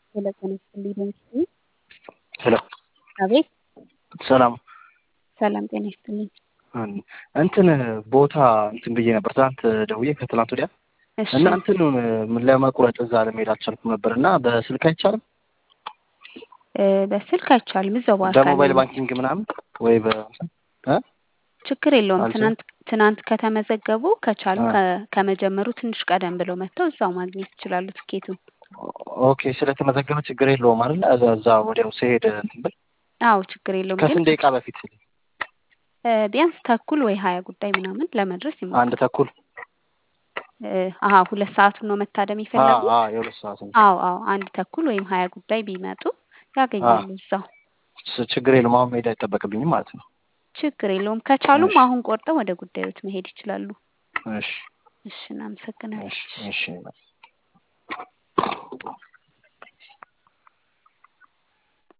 ሄሎ ጤና ይስጥልኝ በምስሉ ሄሎ አቤት ሰላም ሰላም ጤና ይስጥልኝ እንትን ቦታ እንትን ብዬ ነበር ትናንት ደውዬ ከትናንት ወዲያ እሺ እና እንትን ለመቁረጥ እዛ ለመሄድ አልቻልኩም ነበር እና በስልክ አይቻልም እ በስልክ አይቻልም እዛው በአካል በሞባይል ነው ባንኪንግ ምናምን ወይ በ እ ችግር የለውም አልችልም ትናንት ትናንት ከተመዘገቡ ከቻሉ አ ከ- ከመጀመሩ ትንሽ ቀደም ብለው መጥተው እዛው ማግኘት ይችላሉ ትኬቱን ኦኬ ስለተመዘገበ ችግር የለውም አይደል እዛ እዛ ወዲያው ስሄድ እንትን ብል አዎ ችግር የለውም ግን ከስንት ደቂቃ በፊት እ ቢያንስ ተኩል ወይ ሀያ ጉዳይ ምናምን ለመድረስ አንድ ይሞክሩ ተኩል እ አሀ ሁለት ሰዓቱን ነው መታደም አ የፈለጉት አ የሁለት ሰዓት ነው አዎ አዎ አንድ ተኩል ወይም ሀያ ጉዳይ ቢመጡ አ ያገኛሉ እዛው ስ- ችግር የለውም አሁን መሄድ አይጠበቅብኝም ማለት ነው ችግር የለውም ከቻሉም እሺ አሁን ቆርጠው ወደ ጉዳዮት መሄድ ይችላሉ እሺ እሺ እናመሰግናለን እሺ እሺ እሺ